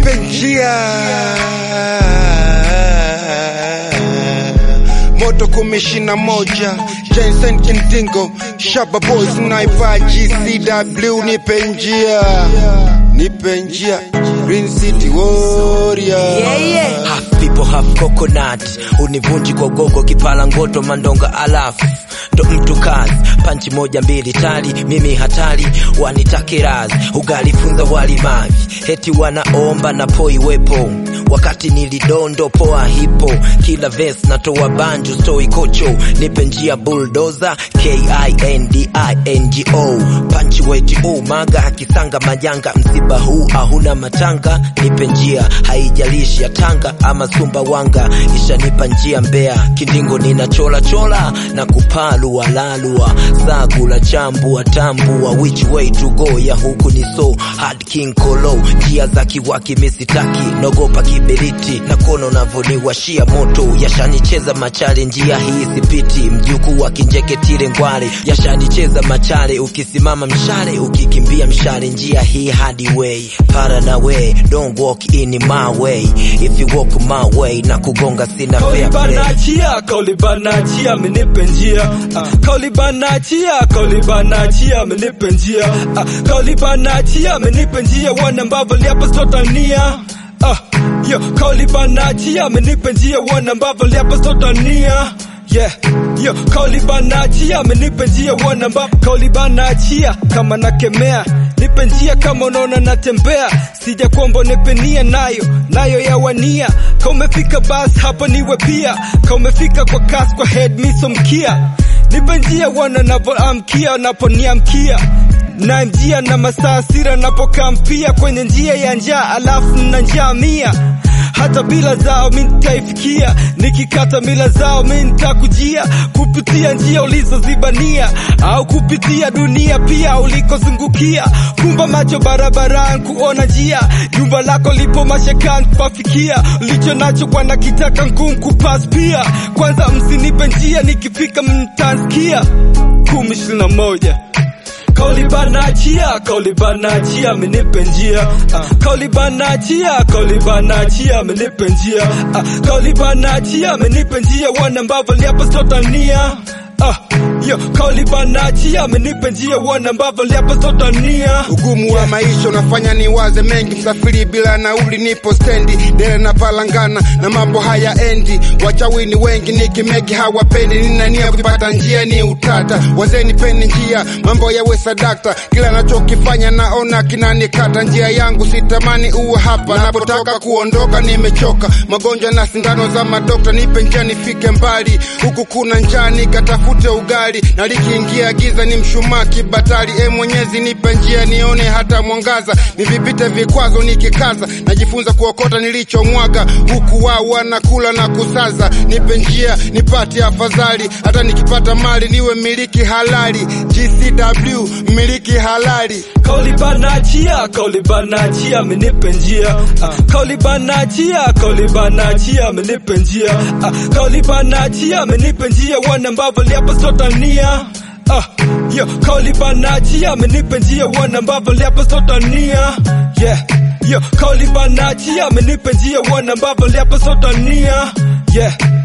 nipe njia moto kumi ishirini na moja Jensen Kindingo Shaba Boys naivaa GCW nipe njia nipe njia Green City Warrior yeah, yeah. Half people half coconut univunji kwa gogo kipala ngoto mandonga alafu ndo mtu kazi panchi moja mbili tali mimi hatari wanitake razi ugalifunza wali mavi heti wanaomba na poi wepo wakati nilidondo poa hipo kila ves natoa banju stoi kocho nipe njia bulldozer kindingo panchi weti umaga kisanga majanga msiba huu ahuna matanga nipe njia haijalishi ya tanga ama sumbawanga ishanipa njia mbea kindingo nina chola chola na kupalua lalua sagula chambua tambua which way to go ya huku ni so hard king kolo njia za kiwaki misitaki nogopa kiberiti na kono navoniwashia moto yashanicheza machale njia hii sipiti mjukuu wa kinjeketile ngwale yashanicheza machale ukisimama mshale ukikimbia mshale njia hii hadi way para na way don't walk in my way if you walk my way na kugonga sina fair play Kaulibanachia, kaulibanachia, menipe njia. Ah, Kaulibanachia, kaulibanachia, menipe njia. Ah, Kaulibanachia, menipe njia, wana ambavyo liapa sotania. Ah, yo, kaulibanachia, menipe njia, wana ambavyo liapa sotania. Yeah, yo, kaulibanachia, menipe njia, wana ambavyo kaulibanachia, kama nakemea nipe njia kama unaona natembea, sija kwamba nipenia nayo nayo yawania. Ka umefika basi hapa niwe pia, ka umefika kwa kasi kwa head miso mkia, nipe njia wana navoamkia naponiamkia na njia na masaa sira napokampia kwenye njia ya njaa, alafu na njaa mia hata bila zao mi nitaifikia, nikikata mila zao mi nitakujia kupitia njia ulizozibania au kupitia dunia pia ulikozungukia. Kumba macho barabarani kuona njia, jumba lako lipo mashakani kupafikia, ulicho nacho kwana kitaka ngumu kupas pia. Kwanza msinipe njia, nikifika mtansikia. kumi ishirini na moja Kaulibanachia, kaulibanachia, menipe njia. Ah, Kaulibanachia, kaulibanachia, menipe njia. Ah, Kaulibanachia, menipe njia, wana ambavyo liapa sotania. Ah, yo, kaulibanachia, menipe njia, wana ambavyo liapa sotania. Ugumu wa maisha unafanya niwaze mengi, msafiri bila nauli, nipo stendi dele na palangana na mambo haya endi. Wachawini wengi nikimeki hawapendi, nina nia kupata njia ni utata. Wazee nipeni njia, mambo yawe sadakta, kila nachokifanya naona kinanikata. Njia yangu sitamani uwe hapa, napotaka kuondoka nimechoka, magonjwa na sindano za madokta. Nipe njia nifike mbali, huku kuna njaa nikatafute ugali, na likiingia giza ni mshumaa kibatari. E Mwenyezi nipe njia nione hata mwangaza, nivipite vikwazo nikikaza, najifunza kuokota nilichomwaga, huku wao wanakula na kusaza. Nipe njia nipate afadhali, hata nikipata mali niwe miliki halali. GCW miliki halali. Kaulibanachia, kaulibanachia, menipe njia. Ah, Kaulibanachia, kaulibanachia, menipe njia. Ah, Kaulibanachia, menipe njia, wana ambavyo liapa sotania. Ah, yo, kaulibanachia, menipe njia, wana ambavyo liapa sotania. Yeah, yo, kaulibanachia, menipe njia, wana ambavyo liapa sotania. Yeah.